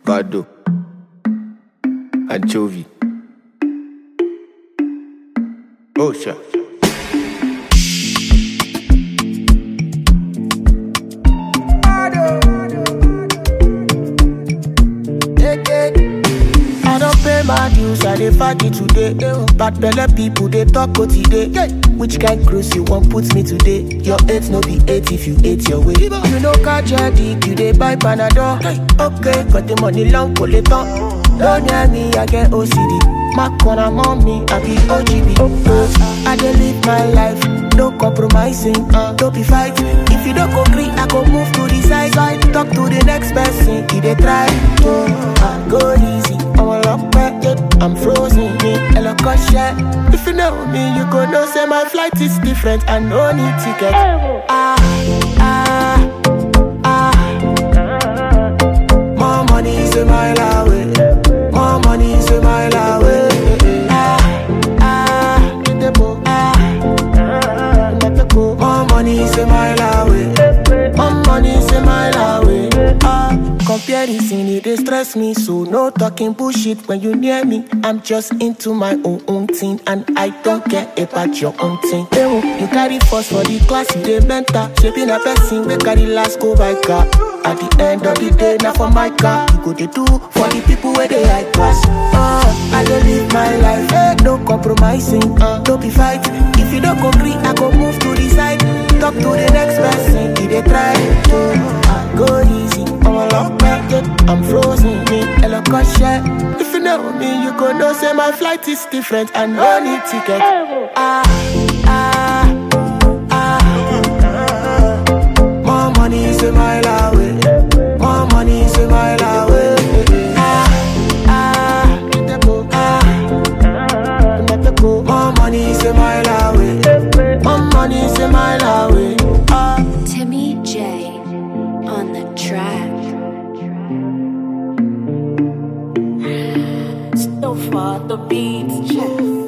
Vado, Anchovy, Osha. I don't pay my dues, I dey party today. Bad belle people they talk go today. Which kind cruise you want put me today? Your eight no be eight if you ate your way. You know catch your dick, you dey buy panadol. Okay, got the money long pull it on. Don't near me, I get OCD. My corner mommy, I be OGB. Uh, I dey live my life, no compromising. Uh, don't be fighting. If you don't agree, I go move to the side. side. Talk to the next person, he dey try. to uh, go easy, I'm a lock back, I'm frozen. Me, hello, share. If you know me, you go know say my flight is different. I no need ticket. Ah, ah, ah. More money is a mile away. More money is a mile away. Ah, ah, ah. More money is a mile away. More money is a mile away. Ah, comparison it dey stress me, so no talking bullshit when you near me. I'm just into my own own thing, and I don't care about your own thing. Ewo, you carry first for the class, you dey mentor. Shaping a person we carry last go by car. At the end of the day, now for my car, you go dey do for the people where they high class. Uh, I dey live my life, eh, no compromising. Uh, don't be fight. If you don't agree, I go move to the side. Talk to the next person, he dey try to uh, go easy. I'm a lock back, I'm frozen. Me, hello, share. If you know me, you go know say my flight is different. I no need ticket. Ah, ah, ah. More money is a mile away. More money is a mile away. Ah, ah, ah. More money is a mile away. More money is a mile away. Ah. Timmy J on the track. So far the beats check.